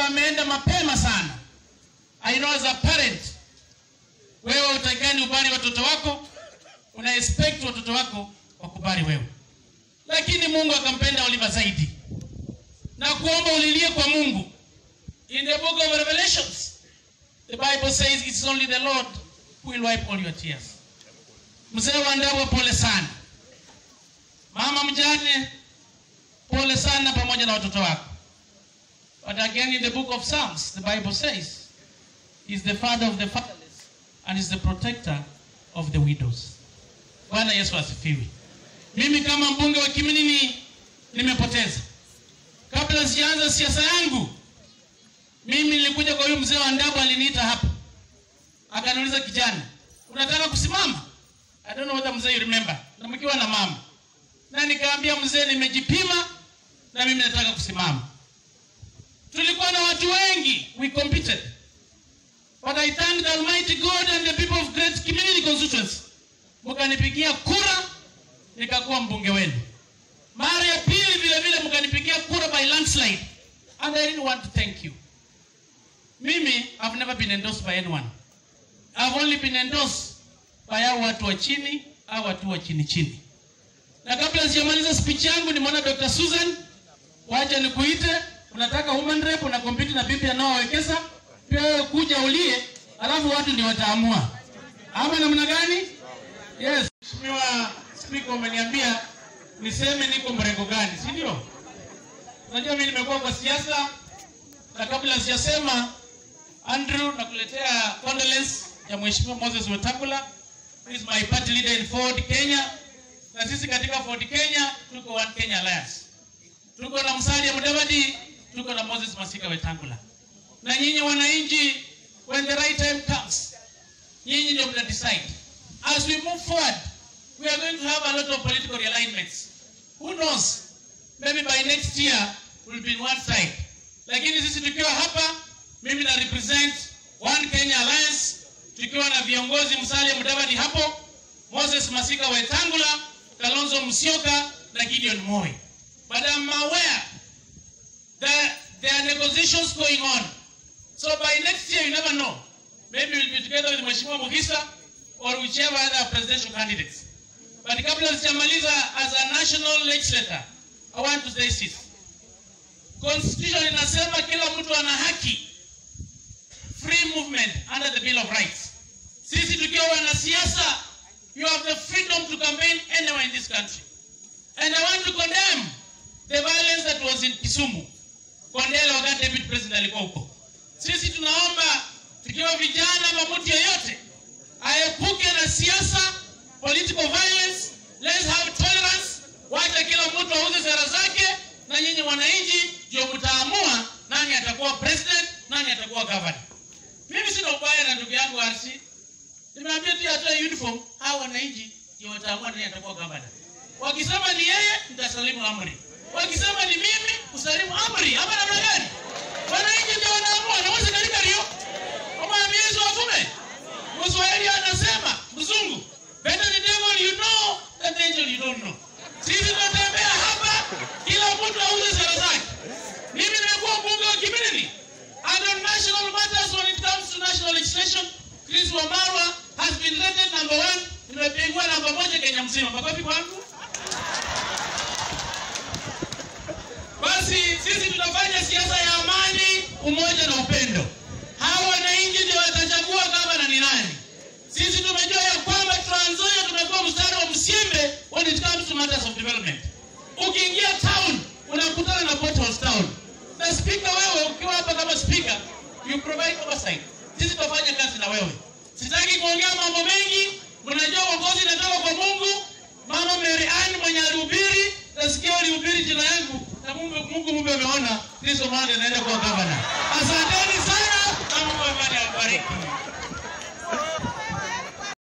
sababu ameenda mapema sana. I know as a parent, wewe utakani ubari watoto wako, una expect watoto wako wakubali wewe, lakini Mungu akampenda Oliver zaidi na kuomba ulilie kwa Mungu. In the book of Revelations, the Bible says it's only the Lord who will wipe all your tears. Mzee wa Ndabwa, pole sana. Mama mjane, pole sana pamoja na watoto wako. But again in the book of Psalms, the Bible says, He's the father of the fatherless and is the protector of the widows. Bwana Yesu asifiwe. Mimi kama mbunge wa Kiminini nimepoteza. Kabla sijaanza siasa yangu, mimi nilikuja kwa huyu mzee wa Ndabu, aliniita hapa akaniuliza, kijana, unataka kusimama? I don't know whether mzee you remember, na mkiwa na mama, na nikaambia mzee, nimejipima na mimi nataka kusimama. Tulikuwa na watu wengi, we competed but I thank the Almighty God and the people of Great Community Constituency, mkanipigia kura nikakuwa mbunge wenu. Mara ya pili vile vile mkanipigia kura by landslide and I really want to thank you. Mimi I've never been endorsed by anyone. I've only been endorsed by hao watu wa chini au watu wa chini chini. Na kabla sijamaliza speech yangu, nimeona Dr. Susan, wacha nikuite, unataka woman rep na compete na bibi anaowekeza, pia wewe kuja ulie, alafu watu ndio wataamua. Ama namna gani? Yes. Mheshimiwa Spika, umeniambia niseme niko mrengo gani, si ndio? Unajua mimi nimekuwa kwa siasa na kabla sijasema, Andrew, nakuletea condolence ya Mheshimiwa Moses Wetangula who is my party leader in Ford Kenya, na sisi katika Ford Kenya tuko One Kenya Alliance, tuko na Musalia Mudavadi, tuko na Moses Masika Wetangula, na nyinyi wananchi, when the right time comes, nyinyi ndio mna decide. As we move forward, we are going to have a lot of political realignments. Who knows? Maybe by next year we'll be in one side. Lakini sisi tukiwa hapa, mimi na represent One Kenya Alliance, tukiwa na viongozi Musalia Mudavadi hapo, Moses Masika Wetangula, Kalonzo Musyoka na Gideon Moi. But I'm aware that there are negotiations going on. So by next year, you never know. Maybe we'll be together with Mheshimiwa Mughisa or whichever other presidential candidates. But kabla sijamaliza, as a national legislator, I want to say this. Constitution inasema kila mtu ana haki free movement under the Bill of Rights. Sisi tukiwa wanasiasa, you have the freedom to campaign anywhere in this country. And I want to condemn the violence that was in Kisumu. Kondele wakati deputy president alikuwa huko. Sisi tunaomba tukiwa vijana ama mtu yeyote aepuke na siasa, political violence, let's have tolerance, wacha kila mtu auze sera zake, na nyinyi wananchi ndio mtaamua nani atakuwa president, nani atakuwa governor. Mimi sina ubaya na ndugu yangu RC. Nimeambia tu atoe uniform, hao wananchi ndio wataamua nani atakuwa governor. Wakisema ni yeye, nitasalimu amri. Wakisema ni mimi, usalimu amri. Ama namna gani? Wananchi ndio wanaamua, na wose katika rio. Omwambie Yesu wavume. Mswahili anasema, mzungu, better the devil you know than the angel you don't know. Sisi tunatembea hapa, kila mtu auze sera zake. Mimi nimekuwa mbunge wa Kimilili. And on national matters when it comes to national legislation, Chris Wamarwa has been rated number one. Nimepigwa namba moja Kenya mzima. Makofi kwangu. Basi sisi tunafanya siasa ya amani, umoja na upendo. Hawa wananchi ndio watachagua gavana ni nani. Sisi tumejua ya kwamba Trans Nzoia tumekuwa mstari wa msiembe when it comes to matters of development. Ukiingia town unakutana na potholes town. Na speaker, wewe ukiwa hapa kama speaker, you provide oversight. Sisi tutafanya kazi na wewe. Sitaki kuongea mambo mengi, mnajua uongozi inatoka kwa Mungu. Mama Mary Ann mwenye alihubiri, nasikia alihubiri jina yangu na Mungu Mungu Mungu ameona Kristo mwana anaenda kuwa gavana. Asanteni sana na Mungu amani awabariki.